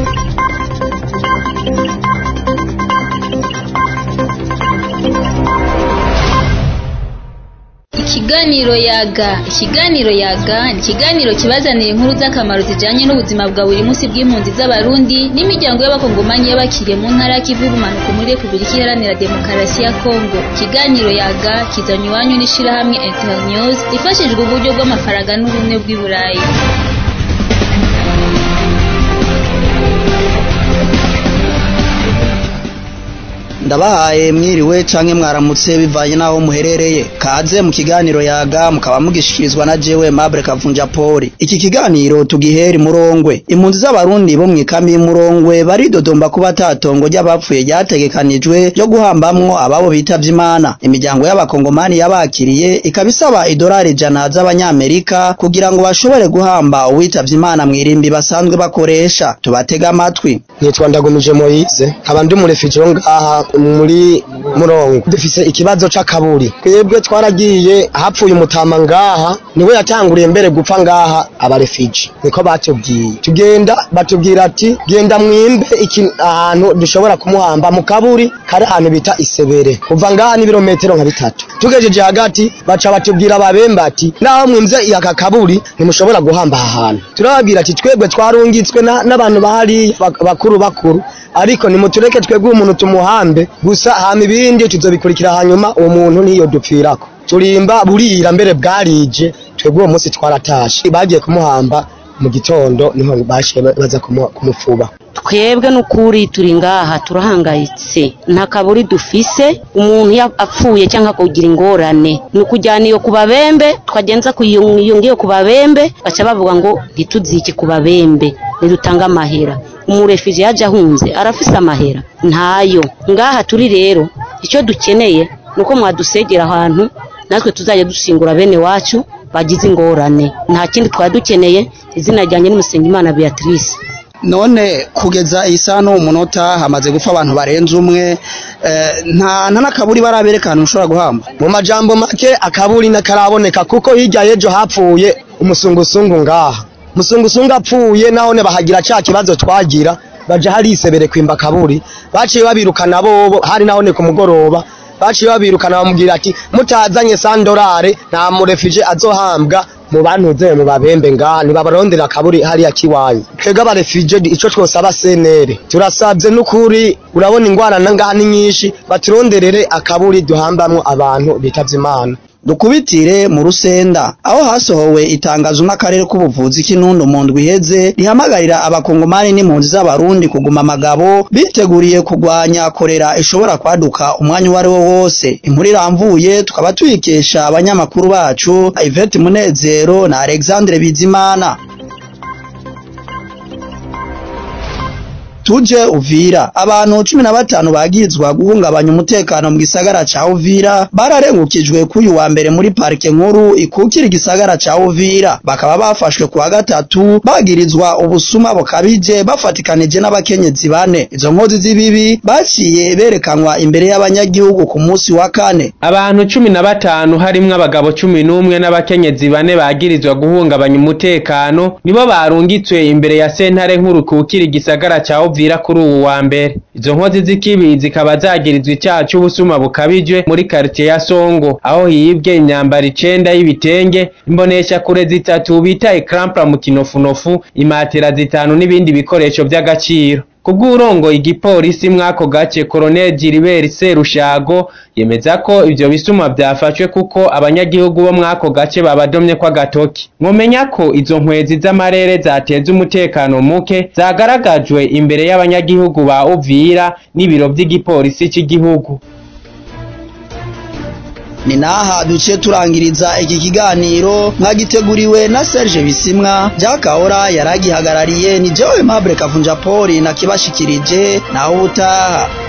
Ikiganiro yaga ikiganiro yaga ni ikiganiro kibazanira inkuru z'akamaro zijanye n'ubuzima bwa buri munsi bw'impunzi z'abarundi n'imiryango y'abakongomanyi y'abakiriye mu ntara y'ikivu y'ubumanuko muri repubulika iharanira demokarasi ya kongo ikiganiro yaga kizanywe iwanyu n'ishirahamwe internews rifashijwe uburyo bw'amafaranga n'ubumwe bw'i burayi ndabahaye mwiriwe canke mwaramutse bivanye naho muherereye kaze mu kiganiro yaga mukaba mugishikirizwa na jewe Mabure Kavunja Poli iki kiganiro tugihera murongwe impunzi z'abarundi bo mwikambi y'umurongwe baridodomba kuba tatongo ry'abapfuye ryategekanijwe ryo guhambamwo ababo bitavye imana imiryango y'abakongomani yabakiriye ikaba isaba idolari ijana z'abanyamerika kugira ngo bashobore guhamba uwitavye imana mw'irimbi basanzwe bakoresha tubatega amatwi nitwa ndagumije Moise nkaba ndi umurefugee wo ngaha muri murongo dufise ikibazo c'akaburi twebwe twaragiye hapfuye umutama ngaha niwe yatanguriye mbere gupfa ngaha abarefugee niko batubwiye tugenda batubwira ati genda mwimbe iki ahantu dushobora kumuhamba mu kaburi kari ahantu bita isebere kuva ngaha n'ibirometero nka bitatu tugejeje hagati baca batubwira ababembe ati naho mwimvye aka kaburi ntimushobora guhamba aha hantu turababwira ati twebwe twarungitswe na- n'abantu bahari bak- bakuru bakuru ariko nimutureke twebwe umuntu tumuhambe gusa hama ibindi tuzobikurikira hanyuma uwo muntu niyo dupfirako turimba burira mbere bwarije twebwe uwo munsi twaratashe bagiye kumuhamba mu gitondo niho bashiye baza kumu- kumufuba twebwe n'ukuri turi ngaha turahangayitse nta kaburi dufise umuntu ya- apfuye cyangwa kugira ingorane ni ukujyana iyo ku babembe twagenza kuyo iyo ngiyo ku babembe baca bavuga ngo ntituzike ku babembe nidutange amahera umurefije yaje ahunze arafise amahera ntayo ngaha turi rero icyo dukeneye ni uko mwadusegera ahantu natwe tuzajya dusingura bene wacu bagize ingorane nta kindi twari dukeneye izina ryanjye n'umusengimana beatrice none kugeza iyi saha n'uwo munota hamaze gupfa abantu barenze umwe eh, nta nta n'akaburi baraberekana ushobora guhamba mu majambo make akaburi nakaraboneka kuko hirya y'ejo hapfuye umusungusungu ngaha umusungusungu apfuye nahone bahagira ca kibazo twagira baja hari isebere kwimba akaburi baciye babirukana bobo hari nahone ku mugoroba baciye babirukana bamubwira ati mutazanye sandorare nta murefije azohambwa mu bantuze mu babembe ngaha ntibabarondera akaburi hariya kiwanyu twebwe abarefije ico twosaba senere turasabye n'ukuri urabona ingwara na ngaha ni nyinshi baturonderere akaburi duhambamwo abantu bitavye imana dukubitire mu rusenda aho hasohowe itangazo n'akarere k'ubuvuzi k'intundu mu ndwi iheze rihamagarira abakongomani n'impunzi z'abarundi kuguma amagabo biteguriye kurwanya korera ishobora kwaduka umwanya uwo ari wo wose inkuru iramvuye tukaba tuyikesha abanyamakuru bacu Yvette Munezero na Alexandre Bizimana tuje Uvira abantu cumi na batanu bagirizwa guhungabanya umutekano mu gisagara ca Uvira bararengukijwe k'uyu wa mbere muri parike nkuru ikukira igisagara ca Uvira bakaba bafashwe kuwa gatatu bagirizwa ubusuma bukabije bafatikanije n'abakenyezi bane izo nkozi z'ibibi baciye berekanwa imbere y'abanyagihugu ku munsi wa kane abantu cumi na batanu harimwo abagabo cumi n'umwe n'abakenyezi bane bagirizwa guhungabanya umutekano nibo barungitswe imbere ya sentare nkuru kukira igisagara ca Uvira kuri uwu wa mbere izo nkozi z'ikibi zikaba zagirizwa icyaha c'ubusuma bukabije muri quartier ya Songo aho hibwe imyambaro icenda y'ibitenge imbonesha kure zitatu bita ecrampla mu kinofunofu imatera zitanu n'ibindi bikoresho vy'agaciro kubw'urongo igipolisi mwako gace Colonel Gilbert Serushago yemeza ko ivyo bisuma vyafashwe kuko abanyagihugu bo mwako gace babadomye kwa gatoki mwomenya ko izo nkwezi z'amarere zateza umutekano muke zagaragajwe imbere y'abanyagihugu ba Uvira n'ibiro vy'igipolisi c'igihugu ni naha duciye turangiriza iki kiganiro mwagiteguriwe na Serge Bisimwa Jakahora yaragihagarariye ni jewe Mabure Kavunja Poli na kibashikirije naho ubutaha